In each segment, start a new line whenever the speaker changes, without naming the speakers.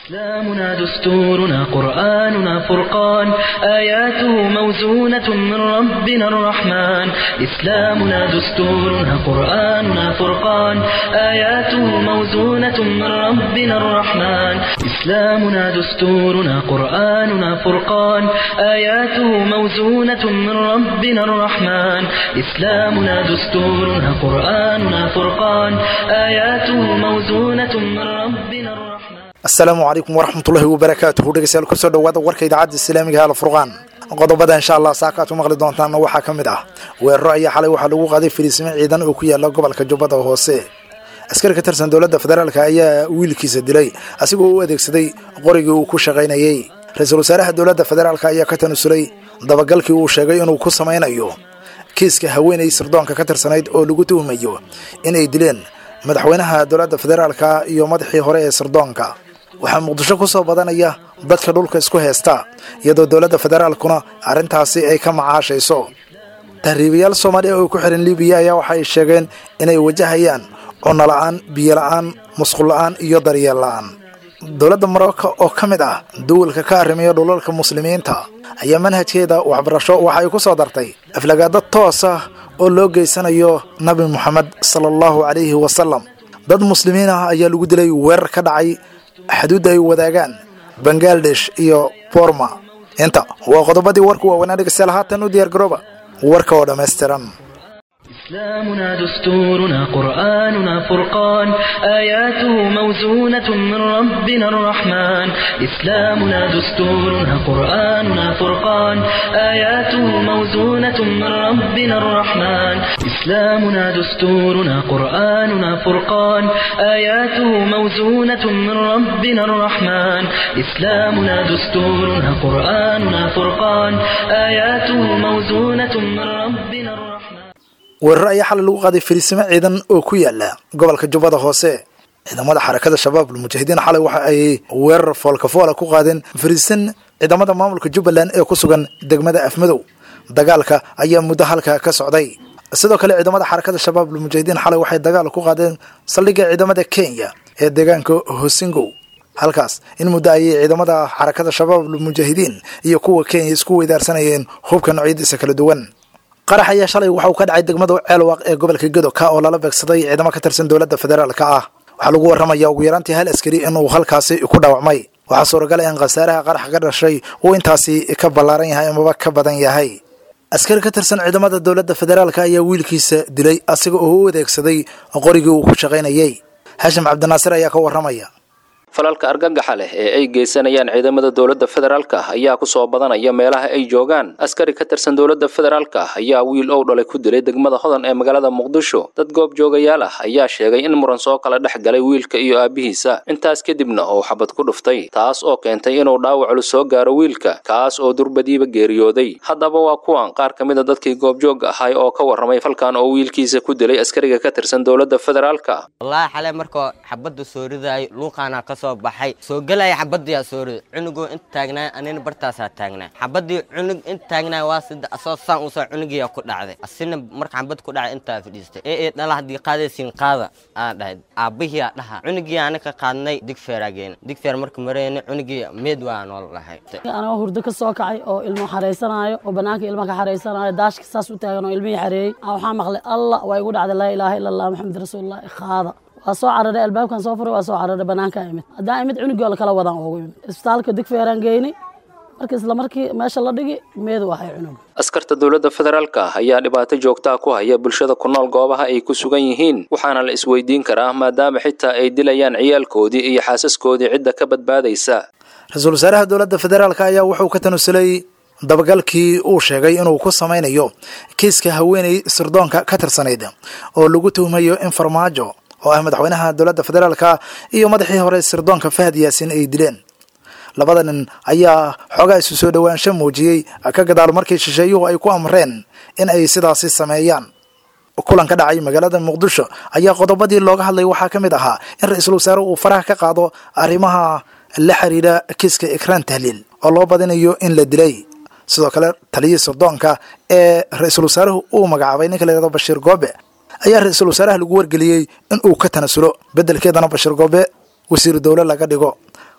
إسلامنا دستورنا قرآننا فرقان آياته موزونة من ربنا الرحمن إسلامنا دستورنا قرآننا فرقان آياته موزونة من ربنا الرحمن إسلامنا دستورنا قرآننا فرقان آياته موزونة من ربنا الرحمن إسلامنا دستورنا قرآننا فرقان آياته موزونة من ربنا الرحمن
asalaamu calaykum waraxmatullahi wabarakaatuhu dhegeystayaal kusoo dhawaada warka idaacadda islaamiga al furqaan qodobada insha allah saaka aad ku maqli doontaanna waxaa ka mid ah weeraro ayaa xalay waxaa lagu qaaday fariisimo ciidan oo ku yaala gobolka jubbada hoose askari ka tirsan dowladda federaalk ayaa wiilkiisa dilay asigoo u adeegsaday qorigii uu ku shaqaynayey ra-iisul wasaaraha dowladda federaalk ayaa ka tanusulay dabagalkii uu sheegay inuu ku samaynayo kiiska haweenay sirdoonka ka tirsanayd oo lagu tuhmayo inay dileen madaxweynaha dowladda federaalka iyo madaxii hore ee sirdoonka waxaa muqdisho ku soo badanaya dadka dhulka isku heesta iyadoo dowladda federaalkuna arrintaasi ay ka macaashayso tahriibayaal soomaaliya oo ku xihan libiya ayaa waxay sheegeen inay wajahayaan cunno la-aan biyo la-aan musqul la-aan iyo daryeel la-aan dowladda marocco oo ka mid ah duwalka ka arrimiya dhulalka muslimiinta ayaa manhajkeeda waxbarasho waxa ay ku soo dartay aflagaado toos ah oo loo geysanayo nabi moxamed sala allahu calayhi wasalam dad muslimiin ah ayaa lagu dilay weerar ka dhacay xaduudda ay wadaagaan bangaladesh iyo borma inta waa qodobadii warku waaweynaa dhegeystayaal haatan u diyaar garooba warka oo dhammaystiran
إسلامنا دستورنا قرآننا فرقان آياته موزونة من ربنا الرحمن إسلامنا دستورنا قرآننا فرقان آياته موزونة من ربنا الرحمن إسلامنا دستورنا قرآننا فرقان آياته موزونة من ربنا الرحمن إسلامنا دستورنا قرآننا فرقان آياته موزونة من ربنا الرحمن
weeraro ayaa xalay lagu qaaday fariisimo ciidan oo ku yaala gobolka jubbada hoose ciidamada xarakada shabaab almujaahidiin xalay waxa ay weerar foolkafoola ku qaadeen fariisin ciidamada maamulka jubbaland ee ku sugan degmada afmadow dagaalka ayaa muddo halka ka socday sidoo kale ciidamada xarakada shabaab almujaahidiin xalay waxay dagaal ku qaadeen saldhigga ciidamada kenya ee deegaanka hosingow halkaas in muddo ayay ciidamada xarakada shabaab almujaahidiin iyo kuwa kenya isku weydaarsanayeen hubka noocyadiisa kala duwan qarax ayaa shalay waxa uu ka dhacay degmada ceelwaaq ee gobolka gedo ka oo lala beegsaday ciidamo ka tirsan dowladda federaalka ah waxaa lagu warramaya ugu yaraantii hal askari inuu halkaasi ku dhaawacmay waxaa suuragal in khasaaraha qarax ka dhashay uu intaasi ka ballaaran yahay amaba ka badan yahay askari ka tirsan ciidamada dowladda federaalka ayaa wiilkiisa dilay asiga oo u adeegsaday qorigii uu ku shaqaynayey xashim cabdinaasir ayaa ka warramaya
falalka argagaxa leh ee ay geysanayaan ciidamada dowladda federaalka ayaa ku soo badanaya meelaha ay joogaan askari ka tirsan dowladda federaalka ayaa wiil ow dhalay ku dilay degmada hodan ee magaalada muqdisho dad goob joogayaal ah ayaa sheegay in muran soo kala dhex galay wiilka iyo aabbihiisa intaas kadibna uu xabad ku dhuftay taas oo keentay inuu dhaawac culus soo gaaro wiilka kaas oo durbadiiba geeriyooday haddaba waa kuwan qaar ka mid a dadkii goobjoogga ahay oo ka warramay falkan oo wiilkiisa ku dilay askariga ka tirsan dowladda federaalka
wallaahi xalay markoo xabadda soo ridaay luuqaana ka soo baxay soo gelaya xabadiyaa soo riday cunugoo inta taagnaa anina bartaasaa taagnaa xabadii cunug inta taagnaa waa sida asoo saan usoo cunugiyaa ku dhacday asina marka xabad ku dhacay intaa fadhiistay ee ee dhala haddii qaadaysiin qaada aa dhahay aabbihiyaa dhaha cunugii aana ka qaadnay digfeeraa geena digfeer marka mareyna cunugii meed waa noola dhahay
anagoo hurdo ka soo kacay oo ilmo xaraysanaayo oo bannaanka ilmo ka xaraysanaayo daashka saas u taagan oo ilmihii xareeyey waxaa maqlay allah waa igu dhacday laa ilaaha ila allah maxamed rasuulullahi qaada waa soo cararay albaabkan soo furay waa soo cararay banaanka imid haddaan imid cunugii oo lakala wadaan ugu imid isbitaalka digfeeraan geynay marka isla markii meesha la dhigi meedu ahay cunug
askarta dowladda federaalka ayaa dhibaato joogtaa ku haya bulshada ku nool goobaha ay ku sugan yihiin waxaana la isweydiin karaa maadaama xitaa ay dilayaan ciyaalkoodii iyo xaasaskoodii cidda ka badbaadaysa
ra-iisul wasaaraha dowladda federaalk ayaa wuxuu ka tanusulay dabagalkii uu sheegay inuu ku samaynayo kiiska haweenay sirdoonka ka tirsanayd oo lagu tuhmayo in farmaajo oo ah madaxweynaha dowladda federaalka iyo madaxii hore sirdoonka fahad yaasin ay dileen labada nin ayaa xoogaa isu soo dhowaansho muujiyey ka gadaal markii shisheeyuhu ay ku amreen in ay sidaasi sameeyaan kulan ka dhacay magaalada muqdisho ayaa qodobadii looga hadlay waxaa ka mid ahaa in ra-iisul wasaare uu faraha ka qaado arrimaha la xiriira kiiska ikraan tahliil oo loo badinayo in la dilay sidoo kale taliyihii sirdoonka ee ra-iisul wasaaruhu uu magacaabay ninka la yihahdo bashiir goobe ayaa ra-iisul wasaaraha lagu wargeliyey in uu ka tanasulo beddelkeedana bashiir goobe wasiiru dowle laga dhigo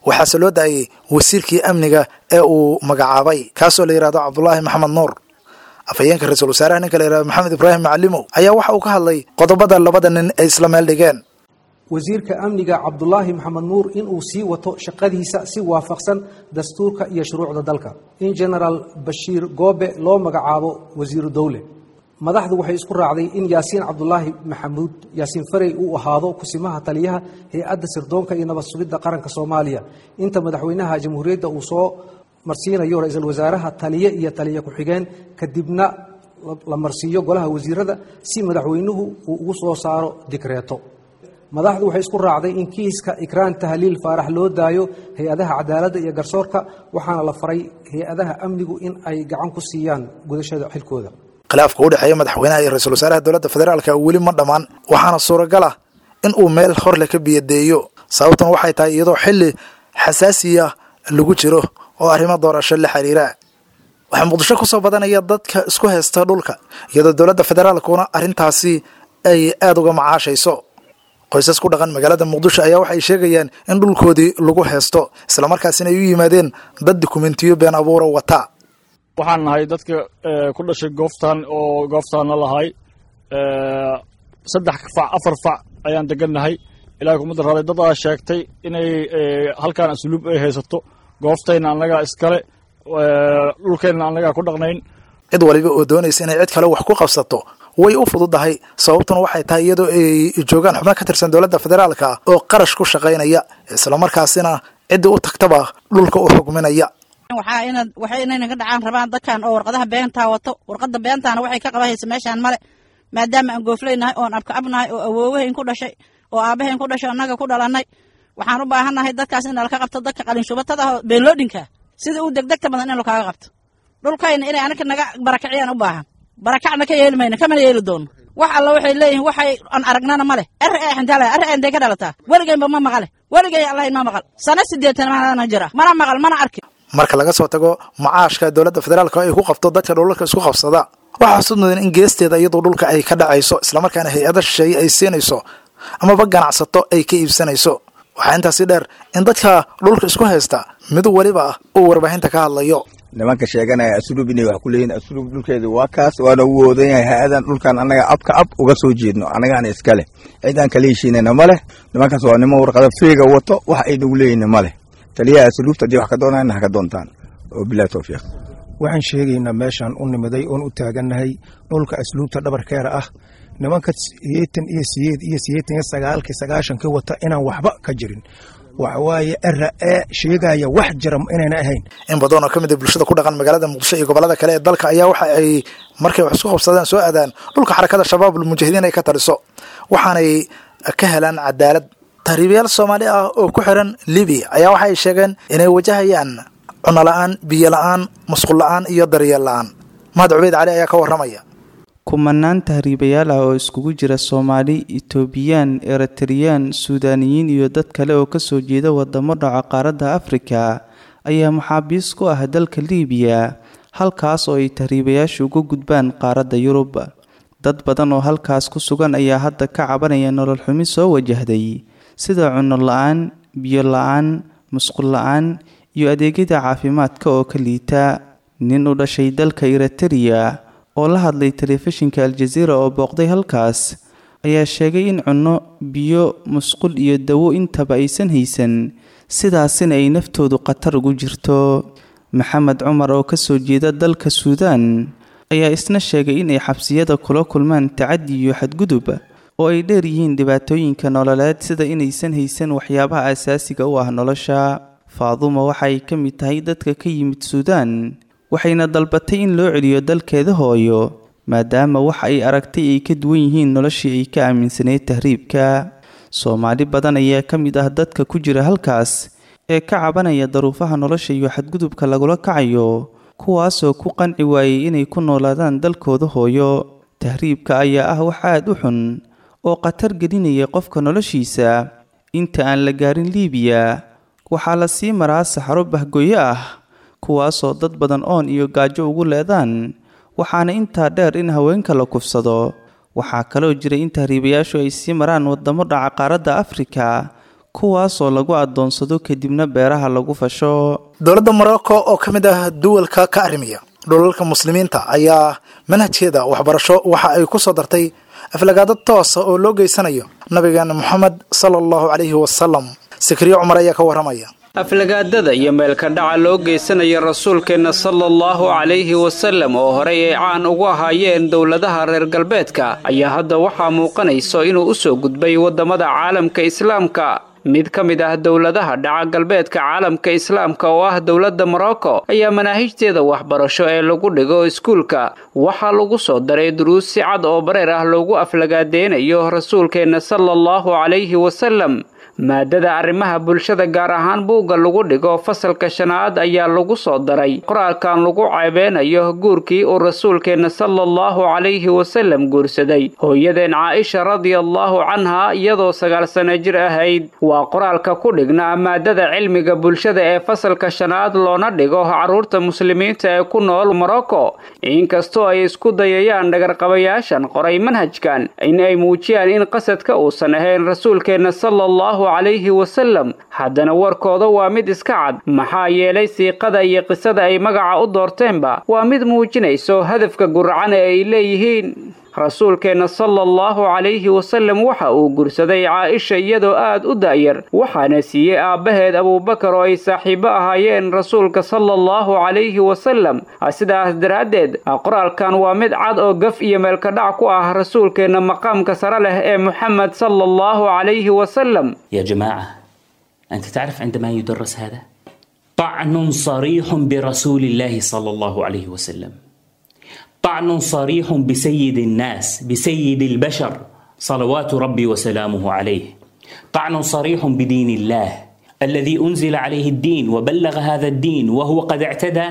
waxaase loo daayey wasiirkii amniga ee uu magacaabay kaasoo la yidhahdo cabdulaahi maxamed nuur afhayeenka ra-iisul wasaaraha ninka la yidhahdo maxamed ibraahim macalimow ayaa waxa uu ka hadlay qodobada labada nin ay isla meel dhigeen
wasiirka amniga cabdulaahi maxamed nuur inuu sii wato shaqadiisa si waafaqsan dastuurka iyo shuruucda dalka in genaraal bashiir goobe loo magacaabo wasiiru dowle madaxdu waxay isku raacday in yaasiin cabdulaahi maxamuud yaasiin farey uu ahaado kusimaha taliyaha hay-adda sirdoonka iyo nabad sugidda qaranka soomaaliya inta madaxweynaha jamhuuriyadda uu soo marsiinayo ra-iisul wasaaraha taliye iyo taliye ku-xigeen kadibna la marsiiyo golaha wasiirada si madaxweynuhu uu ugu soo saaro dikreeto madaxdu waxay isku raacday in kiiska ikraan tahliil faarax loo daayo hay-adaha cadaaladda iyo garsoorka waxaana la faray hay-adaha amnigu in ay gacan ku siiyaan gudashada xilkooda
khilaafka u dhexeeya madaxweynaha iyo ra-iisul wasaaraha dowladda federaalka weli ma dhammaan waxaana suuragal ah in uu meel horle ka biyadeeyo sababtuna waxay tahay iyadoo xilli xasaasiya lagu jiro oo arrimo doorasho la xiriira waxaa muqdisho kusoo badanaya dadka isku haysta dhulka iyadoo dowladda federaalkuna arrintaasi ay aada uga macaashayso qoysas ku dhaqan magaalada muqdisho ayaa waxay sheegayaan in dhulkoodii lagu haysto islamarkaasina ay u yimaadeen dad dukumentiyo been abuura wata
waxaan nahay dadka ku dhashay gooftaan oo gooftaanna lahay saddex fac afar fac ayaan degannahay ilahay kuma daraaday dad aa sheegtay inay halkaan asluub ay haysato gooftayna annagaa iskale dhulkeenna annagaa ku dhaqnayn
cid waliba oo doonaysa inay cid kale wax ku qabsato way u fududahay sababtuna waxay tahay iyadoo ay joogaan xubno ka tirsan dowladda federaalka oo qarash ku shaqaynaya islamarkaasina ciddii u tagtaba dhulka u xugminaya
waxay inayna ka dhacaan rabaan dadkan oo warqadaha beentaa wato warqada beentaana waxay ka qabahaysa meeshaan male maadaama aan gooflaynahay oon abka abnahay oo awoowahayn ku dhashay oo aabahayn ku dhashay annaga ku dhalanay waxaan u baahannahay dadkaas in laka qabto dadka qalinshubatada oo beenloodhinka sida uu degdegta badan in lakaaga qabto dhulkayna inay anaka naga barakiciyaan u baahan barakacna ka yeeli mayno kamana yeeli doono wax alla waxay leeyihin waxay aan aragnana ma leh er ee xintaala er ee intay ka dhalataa weligaynba ma maqale weligay allahayn ma maqal sana sideetan maana jira mana maqal mana arkin
marka laga soo tago macaashka dowladda federaalka ay ku qabto dadka dhulalka isku qabsada waxaa xusud mudan in geesteeda iyadoo dhulka ay ka dhacayso islamarkaana hay-ada shisheeye ay siinayso amaba ganacsato ay ka iibsanayso waxaa intaasi dheer in dadka dhulka isku haysta mid weliba ah uu warbaahinta ka hadlayo
nimanka sheeganaya asluub inay wax ku leeyihin asluub dhulkeeda waa kaas waana ugu oodan yahay ha-adan dhulkan annaga abka ab uga soo jeedno annagaana iska leh cidaan kala heshiinayna ma leh nimankaas waa nimo warqada fiiga wato wax ay nagu leeyihin ma leh taliyaha asluubta haddii wax ka doonayna ha ka doontaan oo bilahi towfiiq
waxaan sheegaynaa meeshaan u nimiday oon u taagannahay dhulka asluubta dhabarkeera ah nimanka sideetan iyo sideed iyo sideetan iyo sagaalkii sagaashankii wata inaan waxba ka jirin waxawaaye era ee sheegaya wax jira inayna ahayn
in badan oo ka mid a bulshada ku dhaqan magaalada muqdisho iyo gobolada kale ee dalka ayaa waxa ay markay wax isku qabsadaan soo aadaan dhulka xarakada shabaabul mujaahidiin ay ka taliso waxaanay ka helaan cadaalad tahriibayaal soomaali ah oo ku xiran libiya ayaa waxa ay sheegeen inay wajahayaan cuno la-aan biyo la-aan musqul la-aan iyo daryeel la-aan mahad cubeyd cali ayaa ka warramaya
kumanaan tahriibayaal ah oo iskugu jira soomaali etoobiyaan eritreyaan suudaaniyiin iyo dad kale oo kasoo jeeda wadamo dhaca qaaradda afrika ayaa maxaabiis ku ah dalka liibiya halkaas oo ay tahriibayaashu uga gudbaan qaaradda yurub dad badan oo halkaas ku sugan ayaa hadda ka cabanaya nolol xumi soo wajahday sida cunno la-aan biyo la-aan musqul la-aan iyo adeegyada caafimaadka oo ka liita nin u dhashay dalka eritereya oo la hadlay telefishinka aljaziira oo booqday halkaas ayaa sheegay in cunno biyo musqul iyo dawo intaba aysan haysan sidaasina ay naftoodu khatar ugu jirto maxamed cumar oo kasoo jeeda dalka suudaan ayaa isna sheegay inay xabsiyada kula kulmaan tacadi iyo xadgudub oo ay dheer yihiin dhibaatooyinka nololeed sida inaysan haysan waxyaabaha asaasiga u ah nolosha faaduma waxay ka mid tahay dadka ka yimid suudaan waxayna dalbatay in loo celiyo dalkeeda hooyo maadaama wax ay aragtay ay ka duwan yihiin noloshii ay ka aaminsaneyd tahriibka soomaali badan ayaa ka mid ah dadka ku jira halkaas ee ka cabanaya daruufaha nolosha iyo xadgudubka lagula kacayo kuwaasoo ku qanci waayey inay ku noolaadaan dalkooda hooyo tahriibka ayaa ah wax aad u xun oo khatar gelinaya qofka noloshiisa inta aan la gaarin liibiya waxaa la sii maraa saxaro bahgoyo ah kuwaasoo dad badan oon iyo gaajo ugu leedaan waxaana intaa dheer in haweenka la kufsado waxaa kaloo jiray in tahriibayaashu ay sii maraan wadamo dhaca qaaradda afrika kuwaasoo lagu adoonsado kadibna beeraha lagu fasho
dowladda morocco oo ka mid ah duwalka ka arrimiya dhulalka muslimiinta ayaa manhajkeeda waxbarasho waxa ay ku soo dartay aflagaado toosa oo loo geysanayo nabigeena moxamed sala allahu calayhi wasalam sikriyo cumar ayaa ka warramaya
aflagaadada iyo meelka dhaca loo geysanaya rasuulkeenna sala allahu calayhi wasallam oo horey ay caan ugu ahaayeen dowladaha reer galbeedka ayaa hadda waxaa muuqanayso inuu u soo gudbay waddamada caalamka islaamka mid ka mid ah dowladaha dhaca galbeedka caalamka islaamka oo ah dowladda morocco ayaa manaahijteeda waxbarasho ee lagu dhigo iskuulka waxaa lagu soo daray duruus si cad oo bareer ah loogu aflagaadeynayo rasuulkeenna sala allahu calayhi wasallam maadada arrimaha bulshada gaar ahaan buugga lagu dhigo fasalka shanaad ayaa lagu soo daray qoraalkan lagu ceebeynayo guurkii uu rasuulkeenna sala allahu calayhi wasallam guursaday hooyadeen caaisha radiallahu canha iyadoo sagaal sano jir ahayd waa qoraalka ku dhignaa maadada cilmiga bulshada ee fasalka shanaad loona dhigo carruurta muslimiinta ee ku nool morocco inkastoo ay isku dayayaan dhagarqabayaashan qoray manhajkan in ay muujiyaan in qasadka uusan ahayn rasuulkeenna sala allahu calayhi wasallam haddana warkooda waa mid iska cad maxaa yeelay siiqada iyo qisada ay magaca u doorteenba waa mid muujinayso hadafka guracan ee ay leeyihiin rasuulkeenna sala allahu calayhi wasallam waxa uu gursaday caaisha iyadoo aad u da'yar waxaana siiyey aabbaheed abuubakar oo ay saaxiibo ahaayeen rasuulka sala allahu calayhi wasallam sidaas daraaddeed qoraalkan waa mid cad oo gaf iyo meelkadhac ku ah rasuulkeenna maqaamka sare leh ee muxamed sala allahu calayhi wasallam
يا جماعة أنت تعرف عندما يدرس هذا طعن صريح برسول الله صلى الله عليه وسلم طعن صريح بسيد الناس بسيد البشر صلوات ربي وسلامه عليه طعن صريح بدين الله الذي أنزل عليه الدين وبلغ هذا الدين وهو قد اعتدى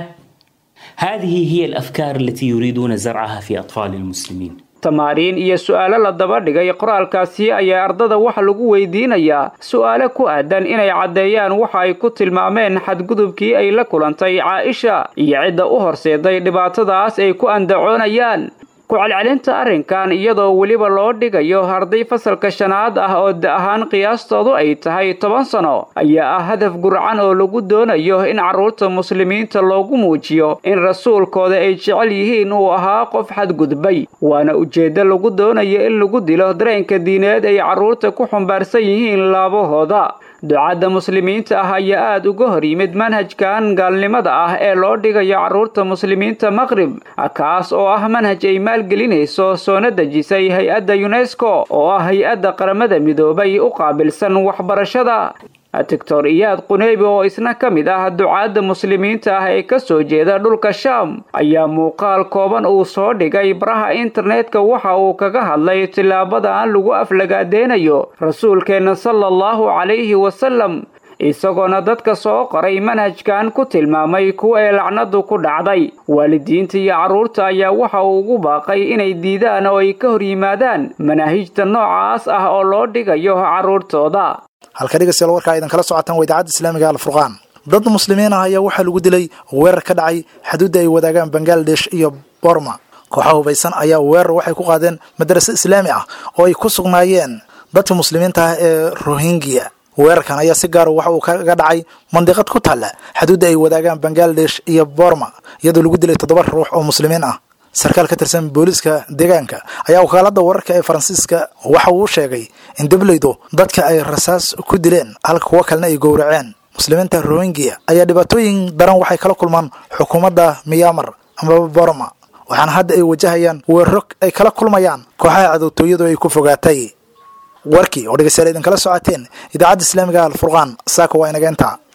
هذه هي الأفكار التي يريدون زرعها في أطفال المسلمين
tamaariin iyo su'aalo la daba dhigay qoraalkaasi ayaa ardada waxa lagu weydiinayaa su'aalo ku aadan inay caddeeyaan waxa ay ku tilmaameen xadgudubkii ay la kulantay caaisha iyo cidda u horseeday dhibaatadaas ay ku andacoonayaan ku-celcelinta arrinkan iyadoo weliba loo dhigayo arday fasalka shanaad ah oo da ahaan qiyaastoodu ay tahay toban sano ayaa ah hadaf gurcan oo lagu doonayo in carruurta muslimiinta loogu muujiyo in rasuulkooda ay jecel yihiin uu ahaa qof xadgudbay waana ujeeddo lagu doonayo in lagu dilo dareenka diineed ay carruurta ku xumbaarsan yihiin laabahooda ducadda muslimiinta ah ayaa aada uga hor yimid manhajkan gaalnimada ah ee loo dhigayo carruurta muslimiinta maqrib kaas oo ah manhaj ay maalgelinayso soona dejisay hay-adda yunesko oo ah hay-adda qaramada midoobay u qaabilsan waxbarashada doctor iyaad quneybi oo isna ka mid ah ducaadda muslimiinta ah ee ka soo jeeda dhulka shaam ayaa muuqaal kooban uu soo dhigay baraha internetka waxa uu kaga hadlay tilaabadan lagu aflagaadeynayo rasuulkeenna sala allahu calayhi wasalam isagoona dadka soo qoray manhajkan ku tilmaamay kuwa ee lacnadu ku dhacday waalidiinta iyo carruurta ayaa waxa uu ugu baaqay inay diidaan oo ay ka hor yimaadaan manaahijta noocaas ah oo loo dhigayo carruurtooda
halka dhegeystayaal warkaa idan kala socotaan waa idaacadda islaamiga alfurqaan dad muslimiin ah ayaa waxaa lagu dilay weerar ka dhacay xuduudda ay wadaagaan bangaladesh iyo borma kooxaha hubaysan ayaa weerar waxay ku qaadeen madraso islaami ah oo ay ku sugnaayeen dadka muslimiinta ah ee rohingya weerarkan ayaa si gaara waxa uu kaga dhacay mandiqad ku taalla xuduudda ay wadaagaan bangaladesh iyo borma iyadoo lagu dilay toddoba ruux oo muslimiin ah sarkaal ka tirsan booliiska deegaanka ayaa wakaalada wararka ee faransiiska waxa uu sheegay in dableydu dadka ay rasaas ku dileen halka kuwo kalena ay gowraceen muslimiinta rohingya ayaa dhibaatooyin daran waxay kala kulmaan xukuumadda miyamar amaba borma waxaana hadda ay wajahayaan weeraro ay kala kulmayaan kooxaha cadowtooyadu ay ku fogaatay warkii oo dhegeystayaal idinkala socoteen idaacadda islaamiga alfurqaan saaka waa inageenta